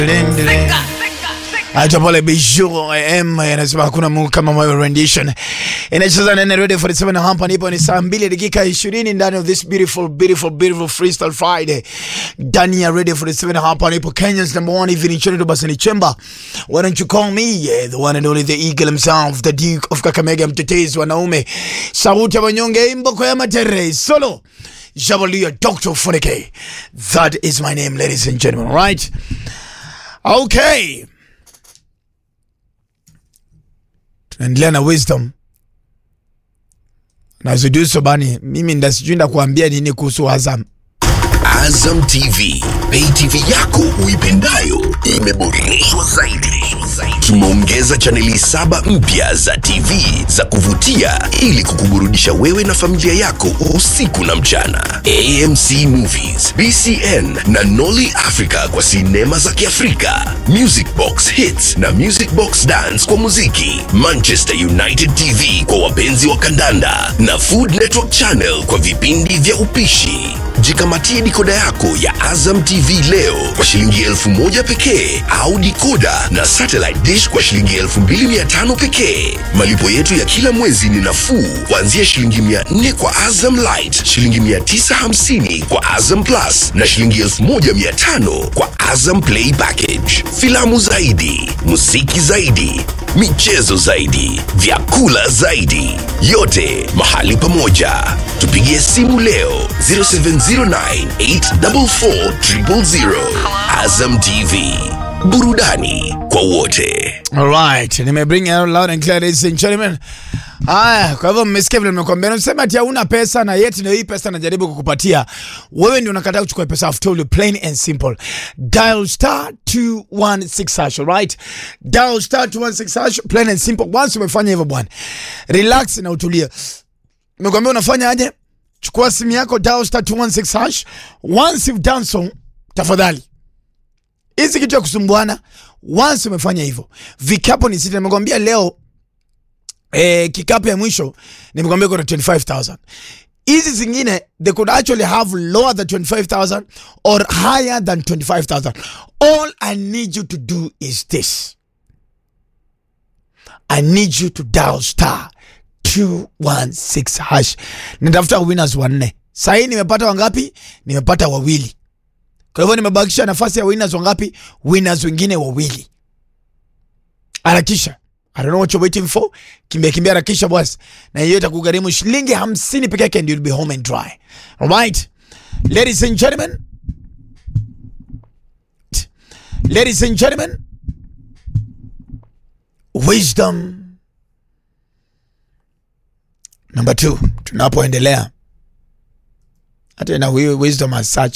Acha pale Bijou M anasema hakuna Mungu kama moyo rendition. Inacheza nene ready for 7 hapa nipo ni saa 2 dakika 20 ndani of this beautiful beautiful beautiful freestyle Friday. Ndani ya ready for 7 hapa nipo Kenya's number one evening show to Basani Chemba. Why don't you call me yeah, the one and only the eagle himself the Duke of Kakamega mtetezi wanaume. Sauti ya wanyonge imboko ya matere solo. Jabalia Dr. Funike. That is my name ladies and gentlemen, right? Okay. tunaendelea na wisdom na zuduso bani mimi nda sijui ndakuambia nini kuhusu Azam. Azam TV, pay TV yako uipendayo imeboreshwa zaidi. Tumeongeza chaneli saba mpya za TV za kuvutia ili kukuburudisha wewe na familia yako usiku na mchana. AMC Movies, BCN na Nolly Africa kwa sinema za Kiafrika, Music Box Hits na Music Box Dance kwa muziki, Manchester United TV kwa wapenzi wa kandanda na Food Network Channel kwa vipindi vya upishi. Jikamatie dikoda yako ya Azam TV leo kwa shilingi elfu moja pekee au dikoda na satellite dish kwa shilingi elfu mbili mia tano pekee. Malipo yetu ya kila mwezi ni nafuu kuanzia shilingi mia nne kwa Azam Light, shilingi mia tisa hamsini kwa Azam Plus na shilingi elfu moja mia tano kwa Azam Play Package. Filamu zaidi, muziki zaidi, michezo zaidi, vyakula zaidi, yote mahali pamoja. Tupigie simu leo 0709844000. Azam TV, burudani kwa wote. Alright, nimebring it out loud and clear ladies and gentlemen. Haya, kwa hivyo mmesikia vile nimekuambia. Nasema ati hauna pesa na yeti ndio hii pesa najaribu kukupatia. Wewe ndio unakataa kuchukua pesa. I've told you plain and simple. Dial star 216 hash, alright? Dial star 216 hash, plain and simple. Once umefanya hivyo bwana. Relax na utulie. Nimekuambia unafanya aje? Chukua simu yako dial star 216 hash. Once you've done so, tafadhali hizi kitu ya kusumbuana once umefanya hivyo vikapo ni sita nimekwambia leo eh, kikapu ya mwisho nimekwambia kuna 25000 hizi zingine they could actually have lower than 25000 or higher than 25000 all i need you to do is this i need you to dial star 216 hash nitafuta winners wanne sahii nimepata wangapi nimepata wawili kwa hivyo nimebakisha nafasi ya winners wangapi? Winners wengine wawili. Harakisha. I don't know what you're waiting for. Kimbia kimbia harakisha boss. Na hiyo itakugharimu shilingi 50 peke yake and you'll be home and dry. Alright? Ladies and gentlemen. Ladies and gentlemen. Wisdom number 2 tunapoendelea. Hata na huyo wisdom as such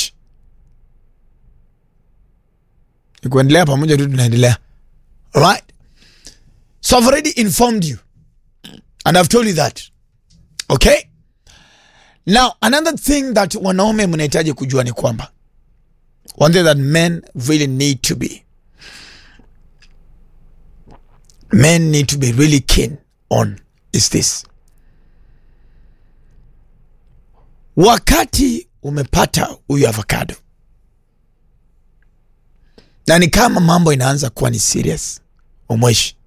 ni kuendelea pamoja tu tunaendelea alright so i've already informed you and i've told you that okay now another thing that wanaume mnahitaji kujua ni kwamba one thing that men really need to be men need to be really keen on is this wakati umepata huyu avocado na ni kama mambo inaanza kuwa ni serious umweshi